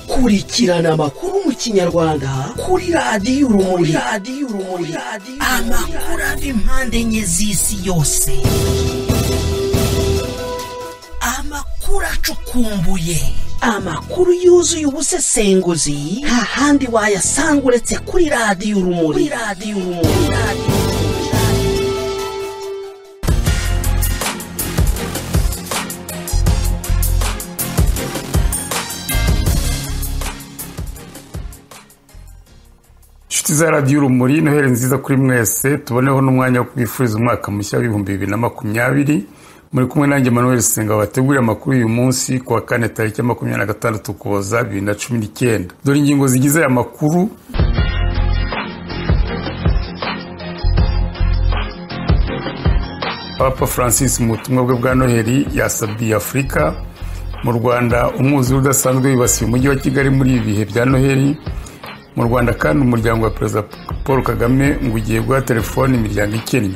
kurikirana amakuru mu kinyarwanda kuri radiyo urumuri radiyo urumuri amakuru ava impande enye z'isi yose amakuru acukumbuye amakuru yuzuye ubusesenguzi nta handi wayasanga uretse kuri radiyo urumuri radiyo urumuri radiyo inshuti za radiyo urumuri noheli nziza kuri mwese tuboneho n'umwanya wo kubifuriza umwaka mushya w'ibihumbi bibiri na makumyabiri muri kumwe nanjye manuel senga wateguriye amakuru y'uyu munsi ku wa kane tariki ya makumyabiri na gatandatu ukuboza bibiri na cumi n'icyenda dore ingingo zigize aya makuru papa francis mu butumwa bwe bwa noheli yasabiye afurika mu rwanda umwuzure udasanzwe wibasiye umujyi wa kigali muri ibi bihe bya noheli mu rwanda kandi umuryango wa perezida paul kagame ngo ugiye guha telefoni imiryango ikennye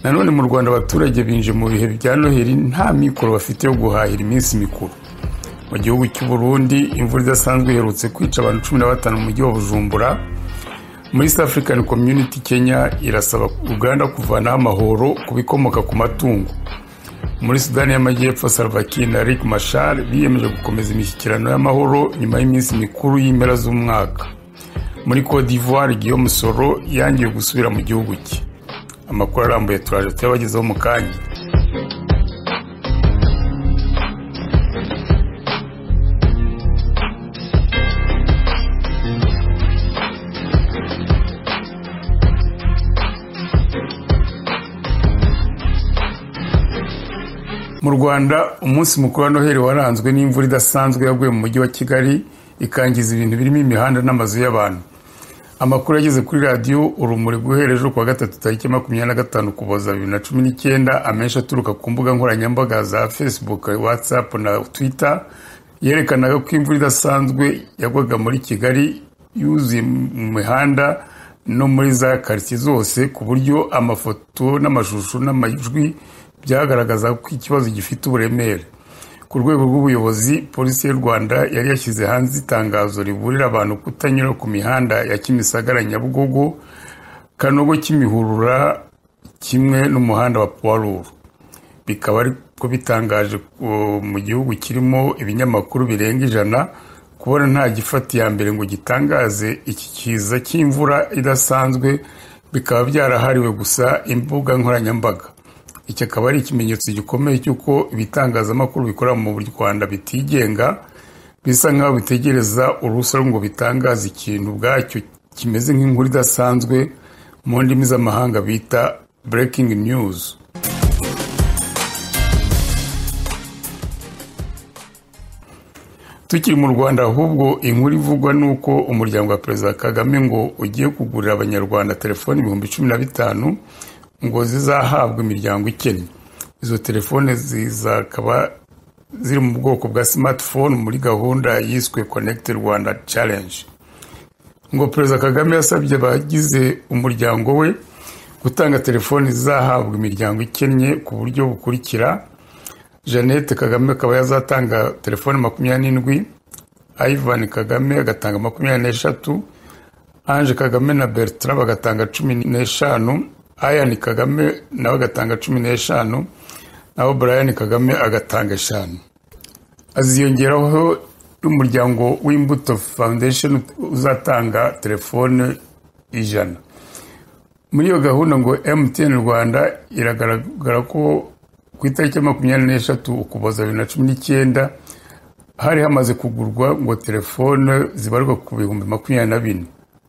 nanone mu rwanda abaturage binje mu bihe bya noheli nta mikoro bafite yo guhahira iminsi mikuru mu gihugu cy'u Burundi imvura idasanzwe iherutse kwica abantu cumi na batanu mu mujyi wa bujumbura muri East African Community Kenya irasaba Uganda kuvanaho amahoro ku bikomoka ku matungo muri sudani y'amajyepfo salvaki na rick mashar biyemeje gukomeza imishyikirano y'amahoro nyuma y'iminsi mikuru y'impera z'umwaka muri Côte d'ivoire igihe musoro yangiwe gusubira mu gihugu cye amakuru arambuye turaje tuyabagezaho mu kanya mu rwanda umunsi mukuru wa noheli waranzwe n'imvura idasanzwe yaguye mu mujyi wa kigali ikangiza ibintu birimo imihanda n'amazu y'abantu amakuru yageze kuri radiyo urumuri guhera ejo kuwa gatatu tariki makumyabiri na gatanu ukuboza bibiri na cumi n'icyenda amenshi aturuka ku mbuga nkoranyambaga za facebook whatsapp na twitter yerekanaga ko imvura idasanzwe yagwaga muri kigali yuzuye mu mihanda no muri za karitsiye zose ku buryo amafoto n'amashusho n'amajwi byagaragaza ko ikibazo gifite uburemere ku rwego rw'ubuyobozi polisi y'u rwanda yari yashyize hanze itangazo riburira abantu kutanyura ku mihanda ya kimisagara nyabugogo kanogo kimihurura kimwe n'umuhanda wa puwaruru bikaba ariko bitangaje mu gihugu kirimo ibinyamakuru birenga ijana kubona nta gifata iya mbere ngo gitangaze iki kiza cy'imvura idasanzwe bikaba byarahariwe gusa imbuga nkoranyambaga iki akaba ari ikimenyetso gikomeye cy'uko ibitangazamakuru bikorera mu rwanda bitigenga bisa nk'aho bitegereza uruhushya ngo bitangaze ikintu ubwacyo kimeze nk'inkuru idasanzwe mu ndimi z'amahanga bita breaking news tukiri mu rwanda ahubwo inkuru ivugwa ni uko umuryango wa perezida kagame ngo ugiye kugurira abanyarwanda telefoni ibihumbi cumi na bitanu ngo zizahabwa imiryango ikennye izo telefone zizakaba ziri mu bwoko bwa smartphone muri gahunda yiswe connect rwanda challenge ngo perezida kagame yasabye abagize umuryango we gutanga telefoni zizahabwa imiryango ikennye ku buryo bukurikira jeannette kagame akaba yazatanga telefoni makumyabiri n'indwi ivan kagame agatanga makumyabiri n'eshatu ange kagame na bertrand bagatanga cumi n'eshanu ayani kagame nawe agatanga cumi n'eshanu naho burayani kagame agatanga eshanu aziyongeraho n'umuryango w'imbuto foundation uzatanga telefone ijana muri iyo gahunda ngo mtn rwanda iragaragara ko ku itariki ya makumyabiri n'eshatu ukuboza bibiri na cumi n'icyenda hari hamaze kugurwa ngo telefone zibarwa ku bihumbi makumyabiri na bine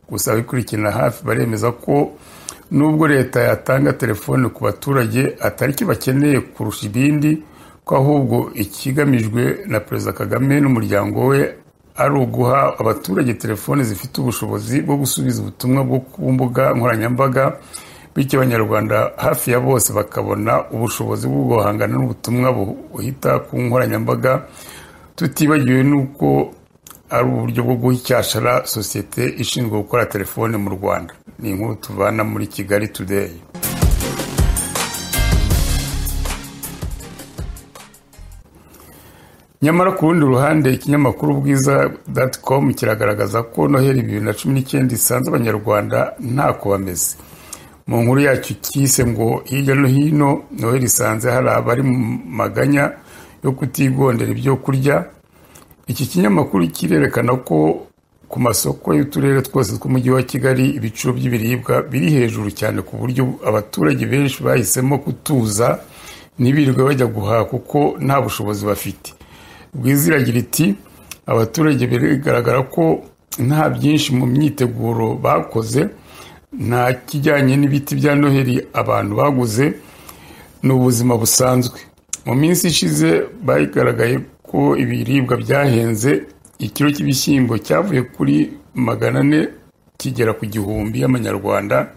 gusa abikurikirana hafi baremeza ko nubwo leta yatanga telefone ku baturage atari cyo bakeneye kurusha ibindi ko ahubwo ikigamijwe na perezida kagame n'umuryango we ari uguha abaturage telefone zifite ubushobozi bwo gusubiza ubutumwa bwo ku mbuga nkoranyambaga bityo abanyarwanda hafi ya bose bakabona ubushobozi bwo guhangana n'ubutumwa buhita ku nkoranyambaga tutibagiwe n'uko ari uburyo bwo guha icyashara sosiyete ishinzwe gukora telefone mu rwanda ni inkuru tuvana muri kigali today nyamara ku rundi ruhande ikinyamakuru bwiza com kiragaragaza ko noheli bibiri na cumi n'icyenda isanze abanyarwanda ntako bameze mu nkuru yacyo cyise ngo hirya no hino noheli isanze hari abari mu maganya yo kutigondera ibyo kurya iki kinyamakuru kirerekana ko ku masoko y'uturere twose tw'umujyi wa kigali ibiciro by'ibiribwa biri hejuru cyane ku buryo abaturage benshi bahisemo kutuza ntibirirwe bajya guhaha kuko nta bushobozi bafite bwiziragira iti abaturage bigaragara ko nta byinshi mu myiteguro bakoze nta kijyanye n'ibiti bya noheli abantu baguze ni ubuzima busanzwe mu minsi ishize bagaragaye ko ibiribwa byahenze ikiro cy'ibishyimbo cyavuye kuri magana ane kigera ku gihumbi y'amanyarwanda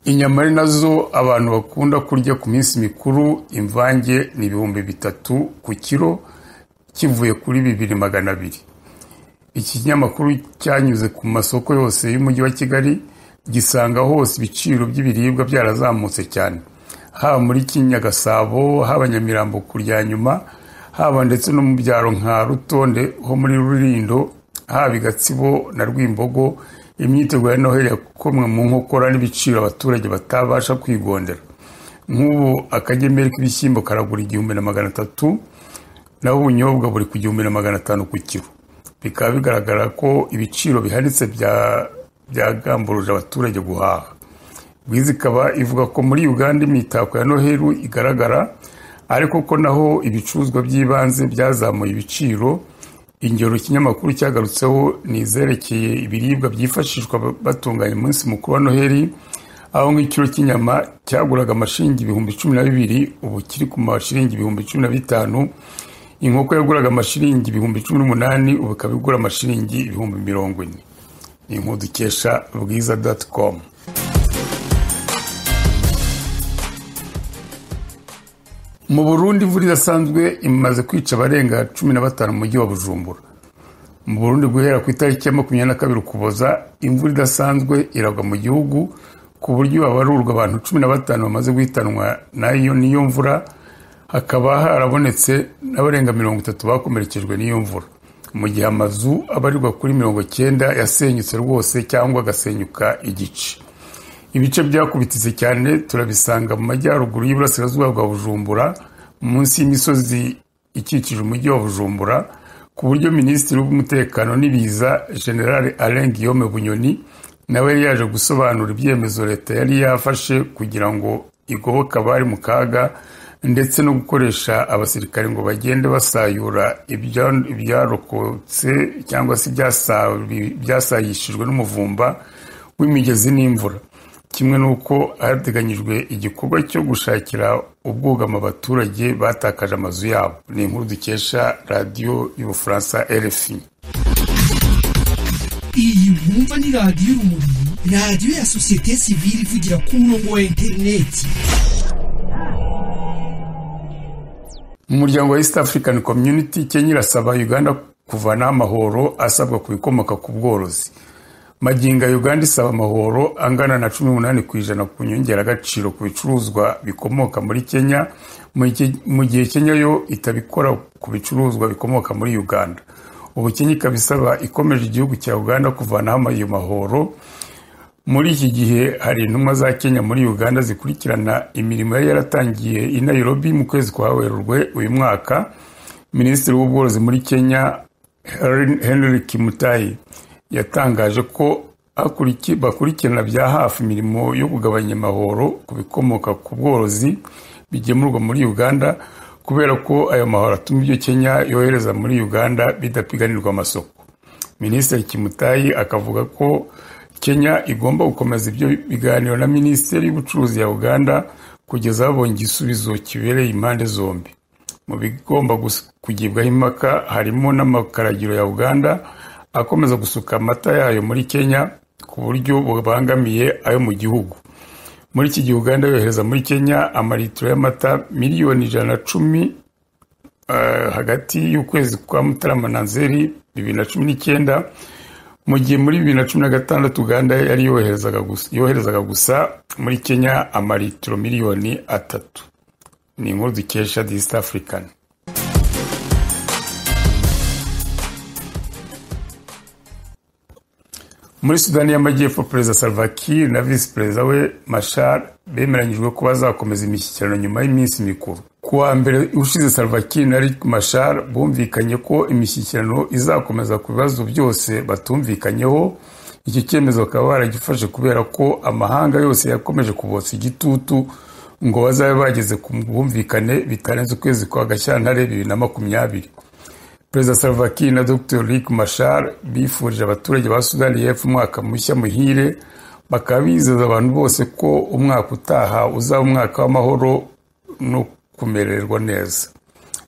inyama ari nazo abantu bakunda kurya ku minsi mikuru imvange ni ibihumbi bitatu ku kiro kivuye kuri bibiri magana abiri iki kinyamakuru cyanyuze ku masoko yose y'umujyi wa kigali gisanga hose ibiciro by'ibiribwa byarazamutse cyane haba muri kinyagasabo haba nyamirambo ku rya nyuma haba ndetse no mu byaro nka rutonde ho muri rurindo haba i gatsibo na rwimbogo imyiteguro ya noheli yakomwe mu nkokora n'ibiciro abaturage batabasha kwigondera nk'ubu akagemeri k'ibishyimbo karagura igihumbi na magana atatu naho ubunyobwa buri ku gihumbi na magana atanu ku kiro bikaba bigaragara ko ibiciro bihanitse byagamburuje abaturage guhaha bwiza ikaba ivuga ko muri uganda imitako ya noheru igaragara ariko ko naho ibicuruzwa by'ibanze byazamuye ibiciro ingero ikinyamakuru cyagarutseho ni izerekeye ibiribwa byifashishwa batunganya umunsi mukuru wa noheri aho nk'ikiro cy'inyama cyaguraga amashiringi ibihumbi cumi na bibiri ubu kiri ku mashiringi ibihumbi cumi na bitanu inkoko yaguraga amashiringi ibihumbi cumi n'umunani ubu ikaba igura amashiringi ibihumbi mirongo ine ni inkuru dukesha bwiza doti komu mu burundi imvura idasanzwe imaze kwica abarenga cumi na batanu mu mujyi wa bujumbura mu burundi guhera ku itariki ya makumyabiri na kabiri ukuboza imvura idasanzwe iragwa mu gihugu ku buryo habarurwa abantu cumi na batanu bamaze guhitanwa nayo niyo mvura hakaba harabonetse n'abarenga mirongo itatu bakomerekejwe n'iyo mvura mu gihe amazu abarirwa kuri mirongo icyenda yasenyutse rwose cyangwa agasenyuka igice ibice byakubititse cyane turabisanga mu majyaruguru y'iburasirazuba bwa bujumbura munsi y'imisozi ikikije umujyi wa bujumbura ku buryo minisitiri w'umutekano n'ibiza generale alain guillaume bunyoni nawe yari yaje gusobanura ibyemezo leta yari yafashe kugira ngo igoboke abari mu kaga ndetse no gukoresha abasirikare ngo bagende basayura ibyarokotse cyangwa se ibyasayishijwe n'umuvumba w'imigezi n'imvura kimwe n'uko hateganyijwe igikorwa cyo gushakira ubwugamo abaturage batakaje amazu yabo ni inkuru dukesha radiyo y'ubufaransa rfi iyi mwumva ni radiyo urumuri radiyo ya sosiyete sivire ivugira ku murongo wa interineti umuryango wa east african community kenya irasaba uganda kuvanaho amahoro asabwa ku bikomoka ku bworozi maginga uganda isaba amahoro angana na 18 ku ijana ku nyongeragaciro ku bicuruzwa bikomoka muri kenya mu gihe kenya yo itabikora ku bicuruzwa bikomoka muri uganda ubu kenya ikaba isaba ikomeje igihugu cya uganda kuvanaho ayo mahoro muri iki gihe hari intumwa za kenya muri uganda zikurikirana imirimo yari yaratangiye i nairobi mu kwezi kwa werurwe uyu mwaka minisitiri w'ubworozi muri kenya henry kimutayi yatangaje ko bakurikirana bya hafi imirimo yo kugabanya amahoro ku bikomoka ku bworozi bigemurwa muri uganda kubera ko ayo mahoro atuma ibyo kenya yohereza muri uganda bidapiganirwa amasoko minisitiri kimutayi akavuga ko kenya igomba gukomeza ibyo biganiro na minisiteri y'ubucuruzi ya uganda kugeza babonye igisubizo kibereye impande zombi mu bigomba kugibwaho impaka harimo n'amakaragiro ya uganda akomeza gusuka amata yayo muri kenya ku buryo bubangamiye ayo mu gihugu muri iki gihe uganda yohereza muri kenya amaritiro y'amata miliyoni ijana na cumi hagati y'ukwezi kwa mutarama na nzeri bibiri na cumi n'icyenda mu gihe muri bibiri na cumi na gatandatu uganda yari yoherezaga gusa muri kenya amaritiro miliyoni atatu ni inkuru dukesha the east african muri sudani y'amajyepfo perezida salva kiir na visi perezida we mashar bemeranyijwe ko bazakomeza imishyikirano nyuma y'iminsi mikuru ku wa mbere ushize salva kiir na rick mashar bumvikanye ko imishyikirano izakomeza ku bibazo byose batumvikanyeho iki cyemezo bakaba baragifashe kubera ko amahanga yose yakomeje kubotsa igitutu ngo bazabe bageze ku bwumvikane bitarenze ukwezi kwa gashyantare bibiri na makumyabiri perezida salva kiir na dr rick mashar bifurije abaturage ba sudani y'epfo umwaka mushya muhire bakaba bizeza abantu bose ko umwaka utaha uzaba umwaka w'amahoro no kumererwa neza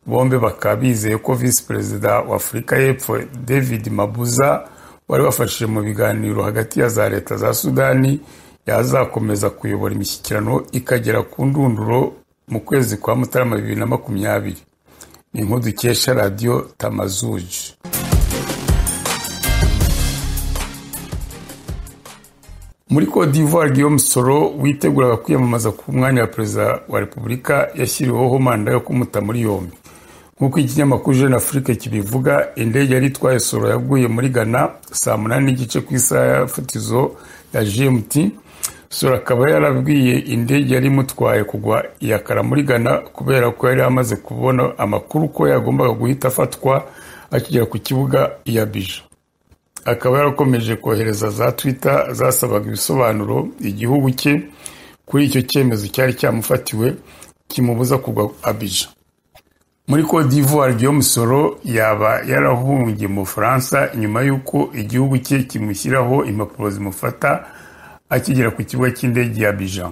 bombi bakaba bizeye ko visi perezida wa afurika y'epfo david mabuza wari wafashije mu biganiro hagati ya za leta za sudani yazakomeza kuyobora imishyikirano ikagera ku ndunduro mu kwezi kwa mutarama bibiri na makumyabiri ni inkuru dukesha radiyo tamazuji muri Cote d'Ivoire Guillaume Soro witeguraga kwiyamamaza ku mwanya wa perezida wa repubulika yashyiriweho manda yo kumuta muri yombi nk'uko ikinyamakuru jeune afrique kibivuga indege yari itwaye soro yaguye muri ghana saa munani n'igice ku isaha ya fatizo ya gmt soro akaba yarabwiye indege yari imutwaye kugwa iyakara muri ghana kubera ko yari amaze kubona amakuru ko yagombaga guhita afatwa akigera ku kibuga iyabija akaba yarakomeje kohereza za twitter zasabaga ibisobanuro igihugu cye kuri icyo cyemezo cyari cyamufatiwe kimubuza kugwa abija muri Côte d'Ivoire Guillaume Soro yaba yarahungiye mu Bufaransa nyuma y'uko igihugu cye kimushyiraho impapuro zimufata akigera ku kibuga cy'indege ya Abidjan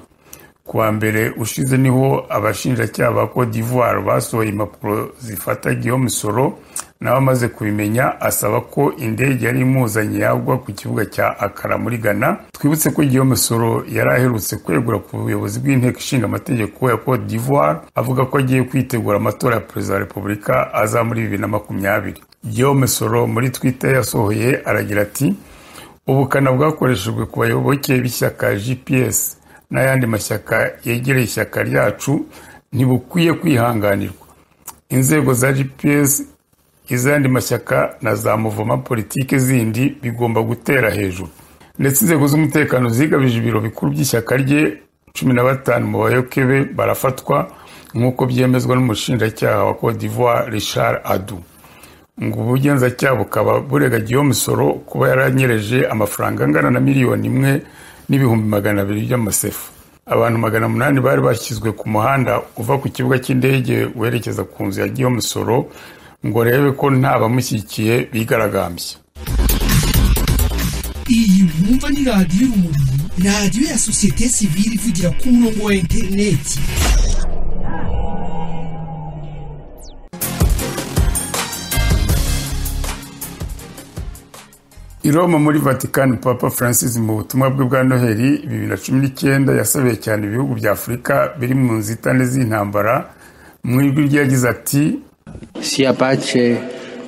ku wa mbere ushize niho abashinjacyaha ba Côte d'Ivoire basohoye impapuro zifata Guillaume Soro nawe amaze kubimenya asaba ko indege yari imuzanye yagwa ku kibuga cya Akara muri Ghana twibutse ko Guillaume Soro yari aherutse kwegura ku buyobozi bw'inteko ishinga amategeko ya Côte d'Ivoire avuga ko agiye kwitegura amatora ya perezida wa repubulika aza muri bibiri na makumyabiri Guillaume Soro muri Twitter yasohoye aragira ati ubukana bwakoreshejwe ku bayoboke b'ishyaka GPS n'ayandi mashyaka yegereye ishyaka ryacu ntibukwiye kwihanganirwa inzego za gps iz'andi mashyaka na za muvoma politiki zindi bigomba gutera hejuru ndetse inzego z'umutekano zigabije ibiro bikuru by'ishyaka rye cumi na batanu mu bayoboke be barafatwa nk'uko byemezwa n'umushinjacyaha wa cote d'ivoire richard adu ngo ubugenzacyaha bukaba burega guillaume soro kuba yaranyereje amafaranga angana na miliyoni imwe n'ibihumbi magana abiri by'amasefu abantu magana umunani bari bashyizwe ku muhanda uva ku kibuga cy'indege werekeza ku nzu ya giho musoro ngo rebe ko nta bamushyigikiye bigaragambye iyi mwumva ni radiyo urumuri radiyo ya sosiyete sivire ivugira ku murongo wa interineti i roma muri vatikani papa francis mu butumwa bwe bwa noheli bibiri na cumi n'icyenda yasabiye cyane ibihugu bya afurika biri mu nzitane z'intambara mu ijwi rye yagize ati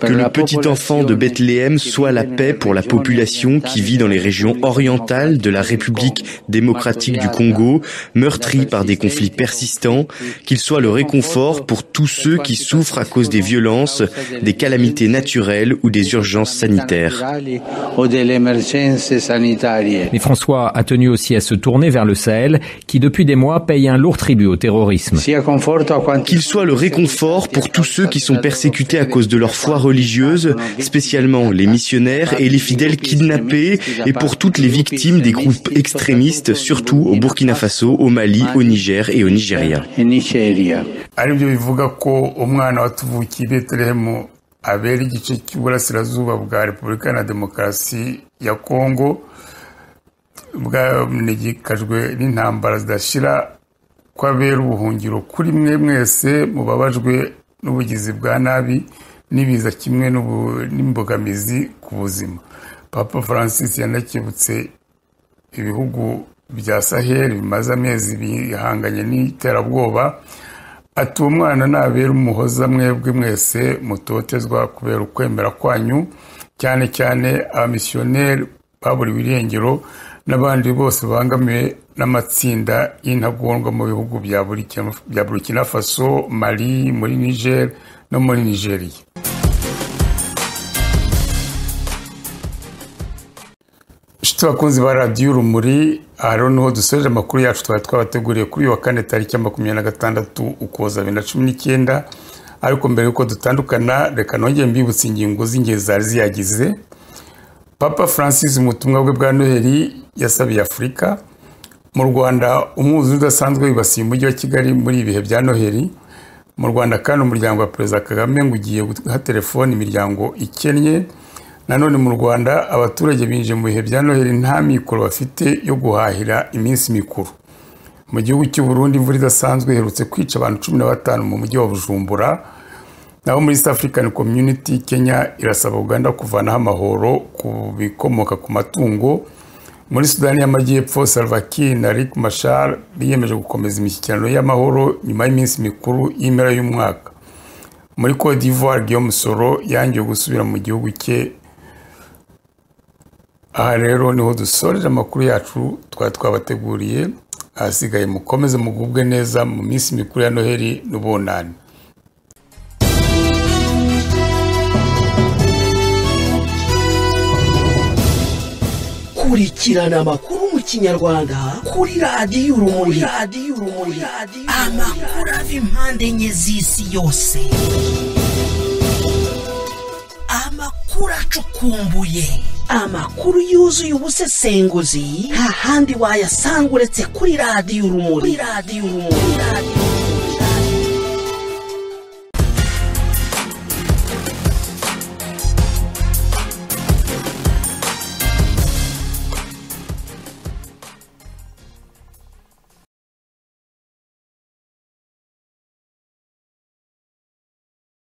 Que le petit enfant de Bethléem soit la paix pour la population qui vit dans les régions orientales de la République démocratique du Congo, meurtrie par des conflits persistants, qu'il soit le réconfort pour tous ceux qui souffrent à cause des violences, des calamités naturelles ou des urgences sanitaires. Mais François a tenu aussi à se tourner vers le Sahel, qui depuis des mois paye un lourd tribut au terrorisme. Qu'il soit le réconfort pour tous ceux qui sont persécutés à cause de leur foi religieuse, spécialement les missionnaires et les fidèles kidnappés, et pour toutes les victimes des groupes extrémistes, surtout au Burkina Faso, au Mali, au Niger et au Nigeria. aribyo bivuga ko umwana watuvukiye i betelehemu abera igice cy'uburasirazuba bwa repubulika na demokarasi ya kongo bwanegekajwe n'intambara zidashira ko abera ubuhungiro kuri mwe mwese mubabajwe n'ubugizi bwa nabi n'ibiza kimwe n'ubu- n'imbogamizi ku buzima papa francis yanakebutse ibihugu bya sahel bimaze amezi bihanganye n'iterabwoba ati uwo mwana nabera umuhoza mwebwe mwese mutotezwa kubera ukwemera kwanyu cyane cyane abamisiyoneri baburiwe irengero n'abandi bose babangamiwe n'amatsinda y'intagondwa mu bihugu bya Burkina- bya burkina faso mali muri niger no muri nigeria inshuti bakunzi ba radiyo urumuri aha rero niho dusoje amakuru yacu twari twabateguriye kuri uyu wa kane tariki ya makumyabiri na gatandatu ukuboza bibiri na cumi n'icyenda ariko mbere y'uko dutandukana reka nongere mbibutse ingingo z'ingenzi zari ziyagize papa francis mu butumwa bwe bwa noheli yasabiye afurika mu rwanda umwuzure udasanzwe wibasiye umujyi wa kigali muri ibihe bya noheli mu rwanda kandi umuryango wa perezida kagame ngo ugiye guha telefone imiryango ikennye nanone mu rwanda abaturage binjiye mu bihe bya noheli nta mikoro bafite yo guhahira iminsi mikuru mu gihugu cy'u Burundi imvura idasanzwe iherutse kwica abantu cumi na batanu mu mujyi wa bujumbura naho muri east african community kenya irasaba uganda kuvanaho amahoro ku bikomoka ku matungo muri sudani y'amajyepfo salvaki na rick mashar biyemeje gukomeza imishyikirano y'amahoro nyuma y'iminsi mikuru y'impera y'umwaka muri cote d'ivoire guillaume soro yangiwe gusubira mu gihugu cye aha rero niho dusoreje amakuru yacu twari twabateguriye ahasigaye mukomeze mugubwe neza mu minsi mikuru ya noheli n'ubunani kurikirana amakuru mu kinyarwanda kuri radiyo urumuri amakuru ava impande enye z'isi yose amakuru acukumbuye amakuru yuzuye ubusesenguzi nta handi wayasanga uretse kuri radiyo urumuri